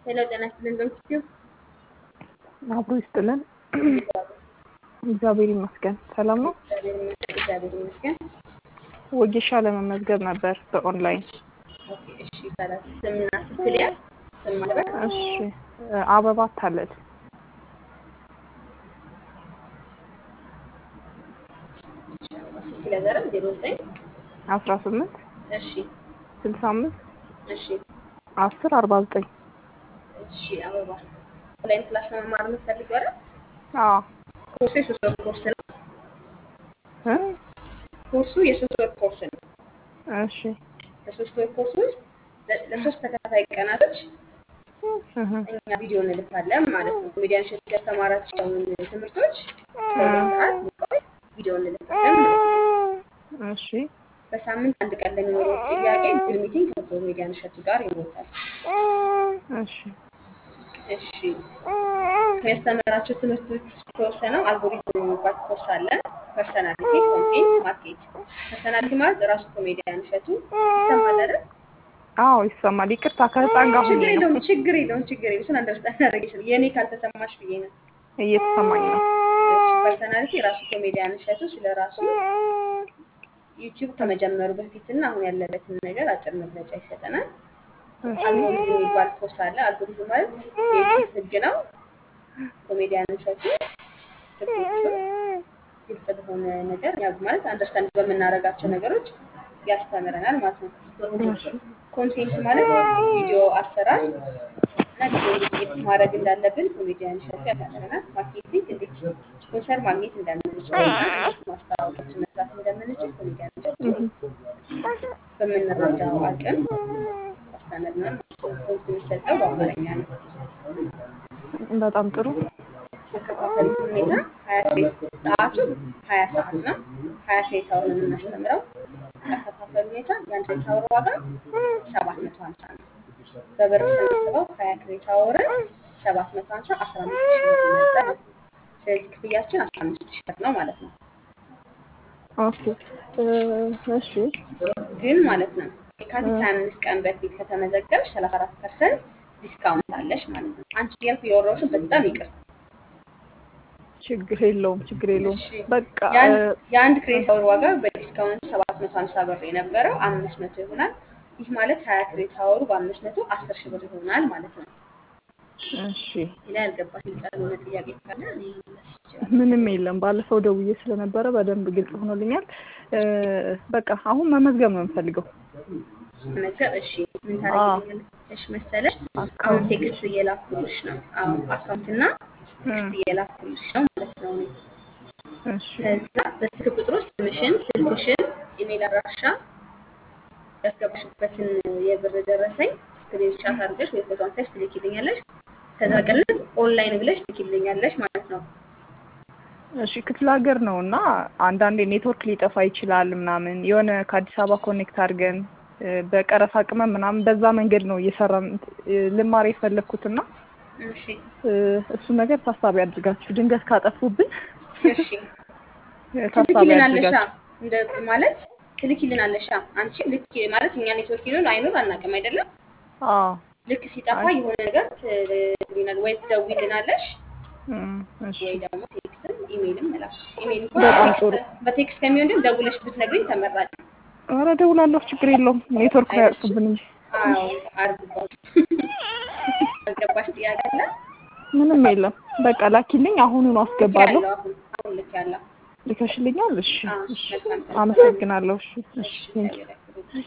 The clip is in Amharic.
ሄሎ ጤና ይስጥልን በምስኪው አብሮ ይስጥልን። እግዚአብሔር ይመስገን ሰላም ነው። እግዚአብሔር ይመስገን። ወጌሻ ለመመዝገብ ነበር በኦንላይን። ኦኬ እሺ ይባላል። ስምና ስልክ ሊያዝ ስም ማለበት እሺ አበባ ታለል ስልክ ሊያዘረም ዜሮ ዘጠኝ አስራ ስምንት እሺ ስልሳ አምስት እሺ አስር አርባ ዘጠኝ እሺ አበባ ኦንላይን ክላስ ለመማር የምትፈልጊው አይደል? አዎ ኮርሱ የሶስት ወር ኮርስ ነው። እ ኮርሱ የሶስት ወር ኮርስ ነው። እሺ በሶስት ወር ኮርስ ውስጥ ለ- ለሶስት ተከታታይ ቀናቶች እህ እኛ ቪዲዮ እንልካለን ማለት ነው። ሚዲያን ሸት ያስተማራቸውን ትምህርቶች ለሁለት ሰዓት የሚቆይ ቪዲዮ እንልካለን ማለት ነው። እሺ በሳምንት አንድ ቀን ለሚኖረው ጥያቄ ጉግል ሚቲንግ ከኮሜዲያን እሸቱ ጋር ይኖራል። እሺ እሺ ከሚያስተምራቸው ትምህርቶች ውስጥ የተወሰነው አልጎሪዝም የሚባል ኮርስ አለ። ፐርሰናሊቲ፣ ኮንቴንት፣ ማርኬት። ፐርሰናሊቲ ማለት ራሱ ኮሜዲያን እሸቱ ይሰማል አይደል? አዎ ይሰማል። ይቅርታ ከህፃን ጋር ችግር ሁኜ ነው የለውም፣ ችግር የለውም፣ ችግር የለውም። እሱን አንደርስታንድ አደረገ ይችላል። የእኔ ካልተሰማሽ ብዬ ነው። እየተሰማኝ ነው። እሺ ፐርሰናሊቲ ራሱ ኮሜዲያን እሸቱ ስለ ራሱ ዩቲዩብ ከመጀመሩ በፊትና አሁን ያለበትን ነገር አጭር መግለጫ ይሰጠናል። አልጎሪዝም የሚባል ኮርስ አለ። አልጎሪዝም ማለት የዩቲዩብ ህግ ነው። ኮሜዲያን እሸቱ ህጎቹን ግልጽ በሆነ ነገር ያው ማለት አንደርስታንድ በምናደርጋቸው ነገሮች ያስተምረናል ማለት ነው። ኮንቴንት ማለት ቪዲዮ አሰራር እና ቪዲዮ እንዴት ኤዲት ማድረግ እንዳለብን ኮሜዲያን እሸቱ ያስተምረናል። ማርኬቲንግ እንዴት ስፖንሰር ማግኘት እንደምንችል እና እንዴት ማስታወቂያዎችን መስራት እንደምንችል ኮሜዲያን እሸቱ በምንረዳው አቅም ያስተምረናል ማለት ነው። ትምህርት የሚሰጠው በአማርኛ ነው። በጣም ጥሩ። አከፋፈል ሁኔታ ሀያ ክሬት ሰዓቱ ሀያ ሰዓት ነው። ሀያ ክሬት አወር ነው የምናስተምረው። አከፋፈል ሁኔታ የአንድ ክሬት አወር ዋጋ ሰባት መቶ ሀምሳ ነው። በብር ስናስበው ሀያ ክሬት አወርን ሰባት መቶ ሀምሳ አስራ አምስት ሺህ ብር ይመጣል ማለት ነው። ስለዚህ ክፍያችን አስራ አምስት ሺህ ብር ነው ማለት ነው። ኦኬ እ እሺ ግን ማለት ነው የካቲት ሀያ አምስት ቀን በፊት ከተመዘገብሽ ሰላሳ አራት ፐርሰንት ዲስካውንት አለሽ ማለት ነው። አንቺ እያልኩ የወረውሽን በጣም ይቅር። ችግር የለውም ችግር የለውም። እሺ በቃ የአንድ እ የአንድ ክሬት አወር ዋጋ በዲስካውንት ሰባት መቶ ሀምሳ ብር የነበረው አምስት መቶ ይሆናል። ይህ ማለት ሀያ ክሬት አወሩ በአምስት መቶ አስር ሺህ ብር ይሆናል ማለት ነው። እሺ ሌላ ያልገባሽ ግልጽ ያልሆነ ጥያቄ ካለ እኔ መመለስ ይችላል። ምንም የለም። ባለፈው ደውዬ ስለነበረ በደንብ ግልጽ ሆኖልኛል። እ በቃ አሁን መመዝገብ ነው የምፈልገው። መዝገብ እሺ፣ ምን አዎ ታደርጊልኛለሽ መሰለሽ? አሁን አካውንት ቴክስት እየላኩልሽ ነው። አዎ አካውንትና እ ቴክስት እየላኩልሽ ነው ማለት ነው። እኔ እሺ ከዛ በስልክ ቁጥሩ ስምሽን፣ ስልክሽን፣ ኢሜል አድራሻ ያስገባሽበትን የብር ደረሰኝ ስክሪንሻት አድርገሽ ወይ ፎቶ አንስተሽ ትልኪልኛለሽ። ከዛ ቀጥል ኦንላይን ብለሽ ትልኪልኛለሽ ማለት ነው። እሺ ክፍለ ሀገር ነው እና አንዳንዴ ኔትወርክ ሊጠፋ ይችላል ምናምን የሆነ ከአዲስ አበባ ኮኔክት አድርገን እ በቀረፋ ቅመም ምናምን በዛ መንገድ ነው እየሰራን እ ልማር የፈለግኩትና እሺ እ እሱ ነገር ታሳቢ አድርጋችሁ ድንገት ካጠፉብን እሺ እ ታሳቢ ትልኪልናለሻ አድርጋችሁ እንደ ማለት ትልኪልናለሻ። አንቺ ልክ ማለት እኛ ኔትወርክ ይኖር አይኖር አናውቅም አይደለም። አዎ ልክ ሲጠፋ አይ የሆነ ነገር ትልናል ወይ ትደውይልናለሽ እ እሺ ወይ ደግሞ ቴክስትም ኢሜይልም መላክ። ኢሜይል እንኳን በጣም ቴክስት ጥሩ በቴክስት ከሚሆን ግን ደውለሽ ብትነግሪኝ ተመራጭ ነው። ኧረ እደውላለሁ ችግር የለውም ኔትወርክ አይነሽ አያጥፉብን እንጂ አዎ እሺ አርግባው አልገባሽ ጥያቄ አለ ምንም የለም በቃ ላኪልኝ አሁኑኑ ልክ አስገባለሁ ያለው አሁን አሁን ልክ ያለው ልከሽልኛል እሺ አዎ እሺ መልካም ቀን አመሰግናለሁ እሺ እሺ እሺ ቴንኪው እግዚአብሔር